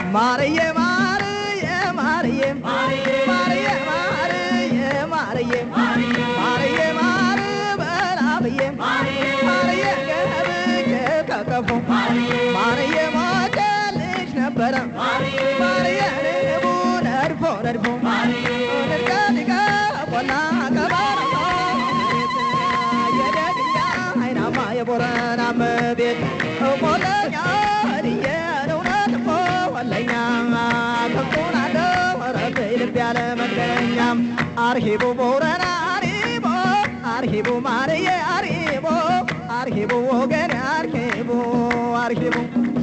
ማርዬ ማርዬ ማርዬ ማርዬ ማርዬ ማርዬ ማርዬ ማር በላብዬ ማርዬ ገብቼ ከቀፉ ማርዬ ሞተልሽ ነበረ ማርዬ ንቡ ነድፎ ነድፎ ንድቀ ንቀ ቆላ ቀባራ የደግያ አይናማ የቦረና መቤት ቆለኛ ድየ እውነት እኮ ወለኛ ከብቶን አለ ወረብ ልብ ያለ መንገደኛ አርሂቡ ቦረና አሪቦ አርሂቡ ማርዬ አሪቦ አርሂቡ ወገን አርሂቡ አርሂቡ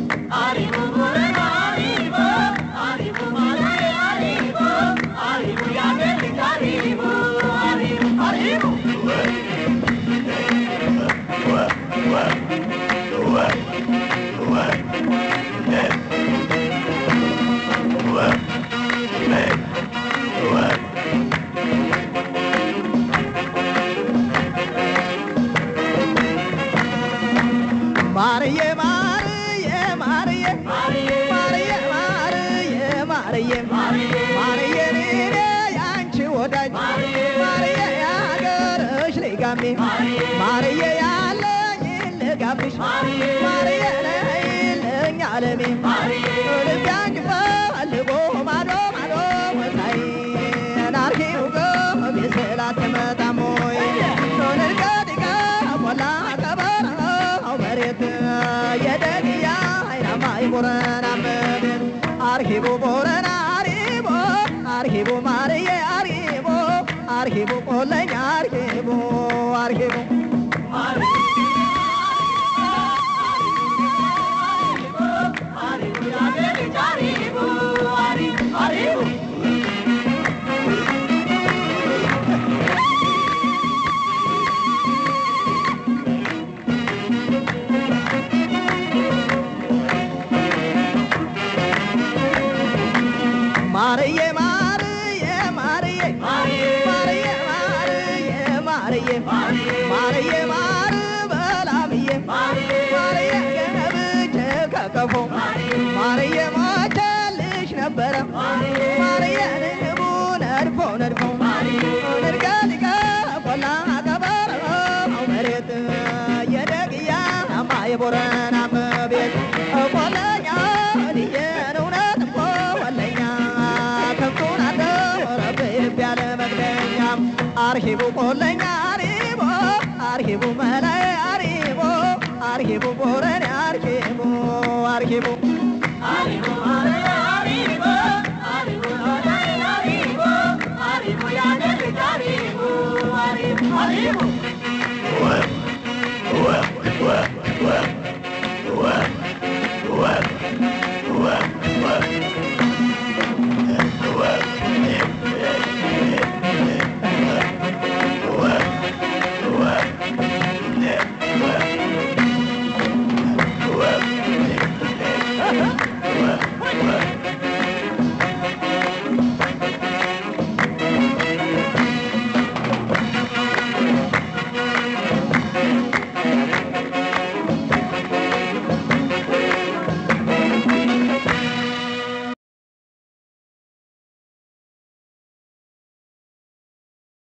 ማርዬ ማርዬ ማርዬ ማርዬ ማርዬ ማርዬ ማርዬ እኔ ያንቺ ወዳጅ ማርዬ ያገርሽ ልጋሜ ማርዬ ያለኝ ልጋብሽ ማርዬ ነይልኝ አለሜ ልቤ አንቺ ፈልጎ ማዶ ማዶ ወታይ ናርኪው ገብ ስላት መጣም ወይ ንርቀድቀ ቆላ ቀበረው መሬት የደግያ አይናማ የቦረና መቤት አርሂቡ ቦረና አሪቦ አርሂቡ ማርዬ አሪቦ አርሂቡ ቆለኛ አርሂቡ አርሂቡ ማርዬ ማርዬ ማርዬ ማርዬ ማርዬ ማርዬ ማርዬ ማር በላምዬ ማርዬ ገብቼ ከቀፎ ማርዬ ሞተልሽ ነበረ ማርዬ ንቡ ነድፎ ነድፎ ንድቀ ንቀ ቆላ ቀበረው መሬት የደግያ አማ የቦረና መቤት ቆለኛ ድየን እውነት እኮ ወለኛ ከብቱን አለ ወረብ ልብ ያለ መግደኛ አርሂቡ ቆለኛ አሪቦ አርሂቡ መላይ አሪቦ አርሂቡ ቦረኔ አርሂቡ አርሂቡ